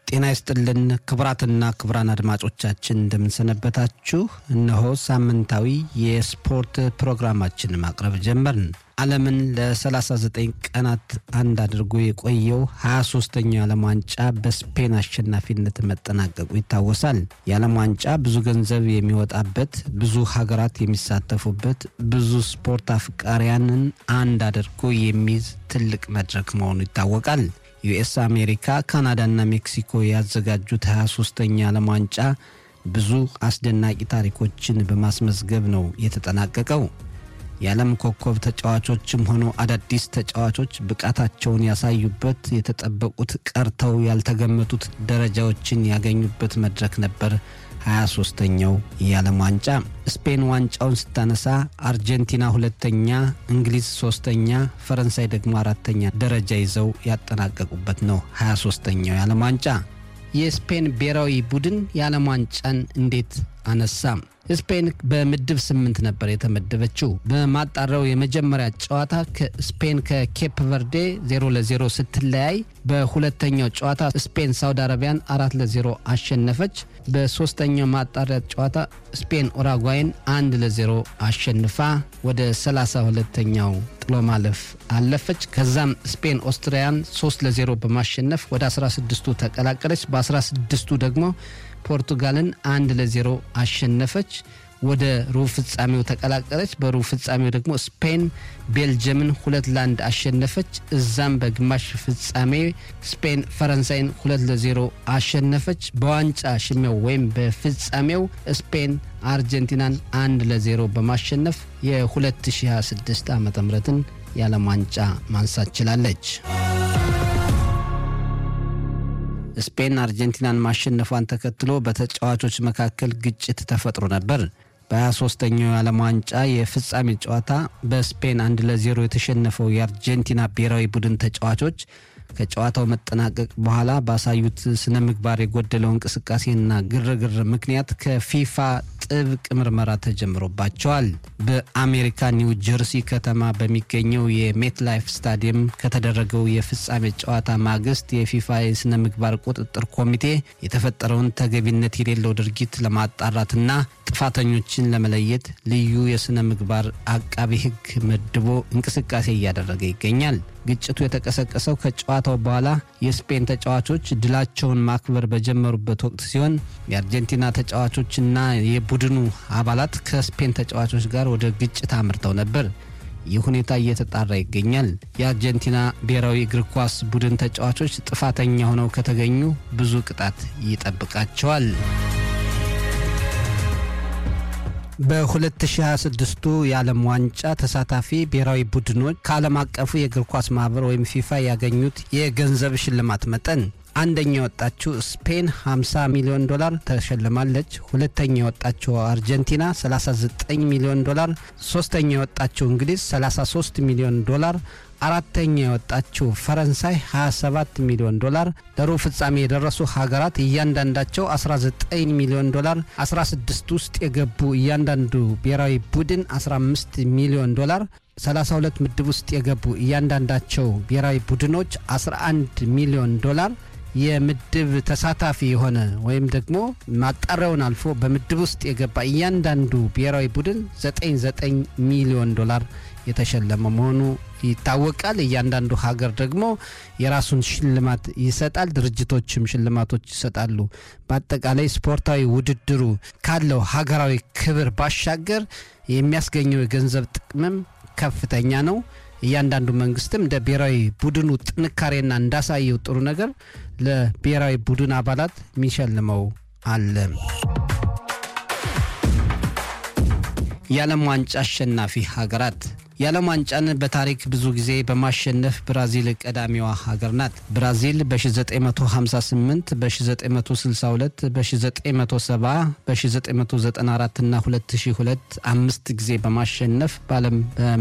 ጤና ይስጥልን ክቡራትና ክቡራን አድማጮቻችን እንደምንሰነበታችሁ። እነሆ ሳምንታዊ የስፖርት ፕሮግራማችን ማቅረብ ጀመርን። ዓለምን ለ39 ቀናት አንድ አድርጎ የቆየው 23ኛው የዓለም ዋንጫ በስፔን አሸናፊነት መጠናቀቁ ይታወሳል። የዓለም ዋንጫ ብዙ ገንዘብ የሚወጣበት፣ ብዙ ሀገራት የሚሳተፉበት፣ ብዙ ስፖርት አፍቃሪያንን አንድ አድርጎ የሚይዝ ትልቅ መድረክ መሆኑ ይታወቃል። ዩኤስ አሜሪካ፣ ካናዳና ሜክሲኮ ያዘጋጁት 23ኛ ዓለም ዋንጫ ብዙ አስደናቂ ታሪኮችን በማስመዝገብ ነው የተጠናቀቀው። የዓለም ኮከብ ተጫዋቾችም ሆኑ አዳዲስ ተጫዋቾች ብቃታቸውን ያሳዩበት፣ የተጠበቁት ቀርተው ያልተገመቱት ደረጃዎችን ያገኙበት መድረክ ነበር 23ኛው የዓለም ዋንጫ። ስፔን ዋንጫውን ስታነሳ አርጀንቲና ሁለተኛ፣ እንግሊዝ ሶስተኛ፣ ፈረንሳይ ደግሞ አራተኛ ደረጃ ይዘው ያጠናቀቁበት ነው 23ኛው የዓለም ዋንጫ። የስፔን ብሔራዊ ቡድን የዓለም ዋንጫን እንዴት አነሳ? ስፔን በምድብ ስምንት ነበር የተመደበችው። በማጣሪያው የመጀመሪያ ጨዋታ ስፔን ከኬፕ ቨርዴ ዜሮ ለዜሮ ስትለያይ በሁለተኛው ጨዋታ ስፔን ሳውዲ አረቢያን አራት ለዜሮ አሸነፈች። በሶስተኛው ማጣሪያ ጨዋታ ስፔን ኡራጓይን አንድ ለዜሮ አሸንፋ ወደ ሰላሳ ሁለተኛው ጥሎ ማለፍ አለፈች። ከዛም ስፔን ኦስትሪያን ሶስት ለዜሮ በማሸነፍ ወደ 16ቱ ተቀላቀለች። በ16ቱ ደግሞ ፖርቱጋልን አንድ ለዜሮ አሸነፈች። ወደ ሩብ ፍጻሜው ተቀላቀለች። በሩብ ፍጻሜው ደግሞ ስፔን ቤልጅየምን ሁለት ለአንድ አሸነፈች። እዛም በግማሽ ፍጻሜ ስፔን ፈረንሳይን ሁለት ለዜሮ አሸነፈች። በዋንጫ ሽሚያው ወይም በፍጻሜው ስፔን አርጀንቲናን አንድ ለዜሮ በማሸነፍ የ2026 ዓ ምትን የዓለም ዋንጫ ማንሳት ችላለች። ስፔን አርጀንቲናን ማሸነፏን ተከትሎ በተጫዋቾች መካከል ግጭት ተፈጥሮ ነበር። በ23ኛው የዓለም ዋንጫ የፍጻሜ ጨዋታ በስፔን አንድ ለዜሮ የተሸነፈው የአርጀንቲና ብሔራዊ ቡድን ተጫዋቾች ከጨዋታው መጠናቀቅ በኋላ ባሳዩት ስነ ምግባር የጎደለው እንቅስቃሴና ግርግር ምክንያት ከፊፋ ጥብቅ ምርመራ ተጀምሮባቸዋል። በአሜሪካ ኒው ጀርሲ ከተማ በሚገኘው የሜት ላይፍ ስታዲየም ከተደረገው የፍጻሜ ጨዋታ ማግስት የፊፋ የስነ ምግባር ቁጥጥር ኮሚቴ የተፈጠረውን ተገቢነት የሌለው ድርጊት ለማጣራትና ጥፋተኞችን ለመለየት ልዩ የስነ ምግባር አቃቢ ሕግ መድቦ እንቅስቃሴ እያደረገ ይገኛል። ግጭቱ የተቀሰቀሰው ከጨዋታው በኋላ የስፔን ተጫዋቾች ድላቸውን ማክበር በጀመሩበት ወቅት ሲሆን የአርጀንቲና ተጫዋቾችና የቡድኑ አባላት ከስፔን ተጫዋቾች ጋር ወደ ግጭት አምርተው ነበር። ይህ ሁኔታ እየተጣራ ይገኛል። የአርጀንቲና ብሔራዊ እግር ኳስ ቡድን ተጫዋቾች ጥፋተኛ ሆነው ከተገኙ ብዙ ቅጣት ይጠብቃቸዋል። በ2026ቱ የዓለም ዋንጫ ተሳታፊ ብሔራዊ ቡድኖች ከዓለም አቀፉ የእግር ኳስ ማህበር ወይም ፊፋ ያገኙት የገንዘብ ሽልማት መጠን አንደኛ የወጣችው ስፔን 50 ሚሊዮን ዶላር ተሸልማለች። ሁለተኛ የወጣችው አርጀንቲና 39 ሚሊዮን ዶላር፣ ሶስተኛ የወጣችው እንግሊዝ 33 ሚሊዮን ዶላር አራተኛ የወጣችው ፈረንሳይ 27 ሚሊዮን ዶላር፣ ለሩብ ፍጻሜ የደረሱ ሀገራት እያንዳንዳቸው 19 ሚሊዮን ዶላር፣ 16 ውስጥ የገቡ እያንዳንዱ ብሔራዊ ቡድን 15 ሚሊዮን ዶላር፣ 32 ምድብ ውስጥ የገቡ እያንዳንዳቸው ብሔራዊ ቡድኖች 11 ሚሊዮን ዶላር የምድብ ተሳታፊ የሆነ ወይም ደግሞ ማጣሪያውን አልፎ በምድብ ውስጥ የገባ እያንዳንዱ ብሔራዊ ቡድን 99 ሚሊዮን ዶላር የተሸለመ መሆኑ ይታወቃል። እያንዳንዱ ሀገር ደግሞ የራሱን ሽልማት ይሰጣል። ድርጅቶችም ሽልማቶች ይሰጣሉ። በአጠቃላይ ስፖርታዊ ውድድሩ ካለው ሀገራዊ ክብር ባሻገር የሚያስገኘው የገንዘብ ጥቅምም ከፍተኛ ነው። እያንዳንዱ መንግስትም እንደ ብሔራዊ ቡድኑ ጥንካሬና እንዳሳየው ጥሩ ነገር ለብሔራዊ ቡድን አባላት የሚሸልመው አለ። የዓለም ዋንጫ አሸናፊ ሀገራት የዓለም ዋንጫን በታሪክ ብዙ ጊዜ በማሸነፍ ብራዚል ቀዳሚዋ ሀገር ናት። ብራዚል በ1958፣ በ1962፣ በ1970፣ በ1994 እና 2002 አምስት ጊዜ በማሸነፍ በዓለም